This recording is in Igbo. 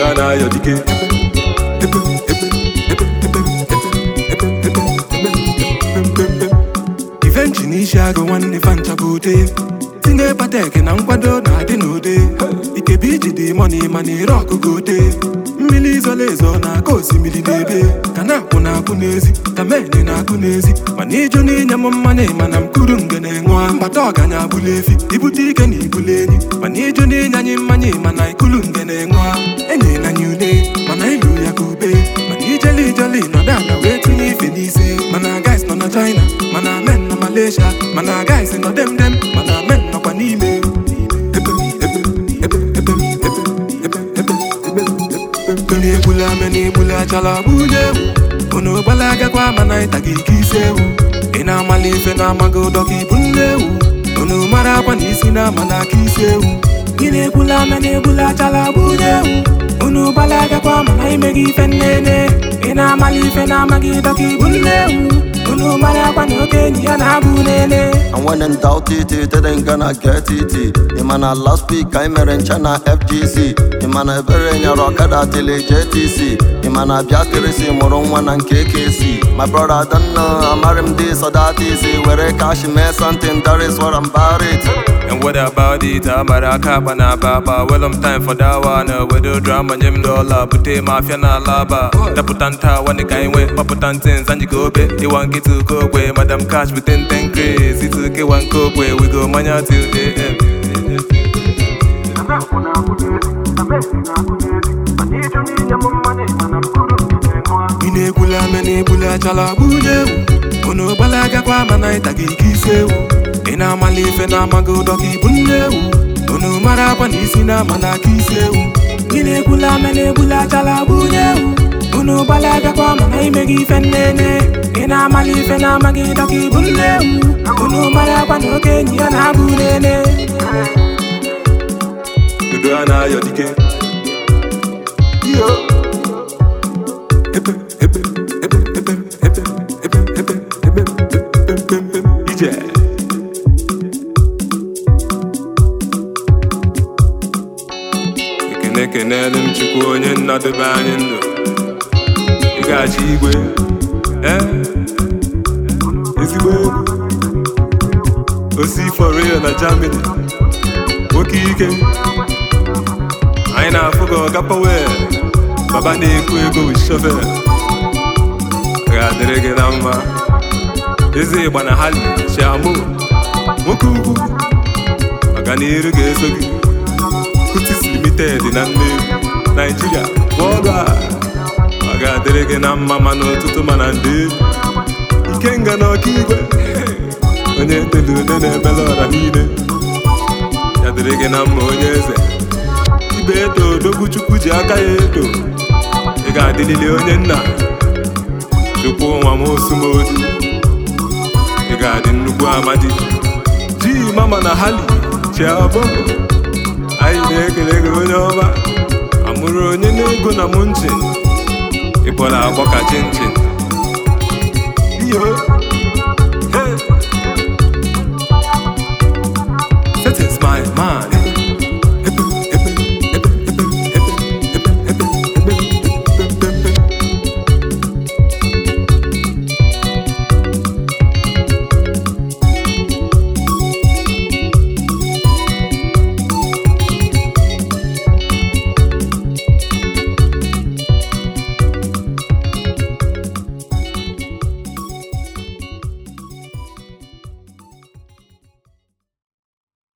a na-ayọ dike ivenchi n'isi agụ nwanne fancha bụ ute tinye patek na nkwado na-adị n'ude ikebi iji dị mọni mana ire ọkụkọ ute mmiri izolo ezo na-aka osimiri n'ebe ka na-akwụ na-akwụ n'ezi ka meni na-akụ n'ezi mana ịjụ n'inye m mmanya mana mkpụrụ ngene ṅụọ mkpata ọganya abụla efi ibute ike na ibule enyi mana ịjụ n'inye anyị mmanya mana ikulu ngene ṅụọ enyi na anyị une mana ilu ya ka ube mana ijeli ijeli nọdụ ala wee tinye ife n'isi mana guys nọ na China mana men na Malaysia mana guys nọ dem dem mana men nọkwa n'ime ebe ebe ebe ebe ebe ebe ebe ebe ebe na-egbula ame na-egbula achala bunye ewu unu gbalagakwa mana ịtaga ike isi ewu ị na-amali ife na-amaghị ụdọ ka ibu nne ewu unu mara akwa na isi na-ama n'aka isi ewu ị na-egbula ame na-egbula achala bunye ewu unu gbalagakwa mana imeghị ife nnene ị na-amali ife na-amaghị ụdọ ka ibu nne ewu unu mara akwa na oke enyi ya na-abụ nene And when in doubt it, it ain't gonna get it. Imana last week I mere nche na FGC. Imana ebere nyere ọkada tele JTC. Imana bịa kirisi mụrụ nwa na nke KC. My brother I don't know, amarị m this or that easy. Were cash mee something, that is what I'm about it. And what about it? Amara akaba na baba Well I'm time for that one Wedo drama nye m dola Bute mafia na laba Daputa nta wani ka inwe Paputa ntins anji gobe Iwa nkitu kogwe Madam cash within 10 craze Itu ke wan kogwe We go manya till AM ị na-egbula ame na-egbula achala bunye ewu unu gbalagakwa mana ịtaga ike isi ewu ị na-amali ife na-amaghị ụdọ ka ibu nne ewu unu mara akwa na isi na-ama n'aka isi ewu ị na-egbula ame na-egbula achala bunye ewu unu gbalagakwa mana imeghị ife nnene ị na-amali ife na-amaghị ụdọ ka ibu nne ewu unu mara akwa na oke enyi ya na-abụ nene Udo a na-ayọ dike Yo. Ebe, ebe, ebe, ebe, ebe, ebe, ebe, ebe, ebe, ebe, ebe, ije. Ekene kenelu m Chukwu onye nnọdebe anyị ndụ ịgachi igwe eh? ezigbo egwu osi for real na Germany nwoke ike anyị na-afụ gị ọga powel baba na-eku ego with shovel ga-adịrị gị na mma eze ịgba na hali chiamụ nwoke ugwu ọganiru ga-eso gị kutis limited na Nnewi naijiria bọọlụ a ọ ga-adịrị gị na mma mana ụtụtụ mana ndị ikenga na ọkaigwe onye ntelu ude na-emela ọra niile ya dịrị gị na mma onye eze ibe eto odogwu chukwu ji aka ya eto ị ga-adịlili onye nna chukwu nwa m osumodu ị ga-adị nnukwu amadi ji mama na hali chiabọbọ anyị na-ekele gị onye ọma amụrụ onye na-ego na mụ nchin ịkpọrọ agbọ ka chinchin iyo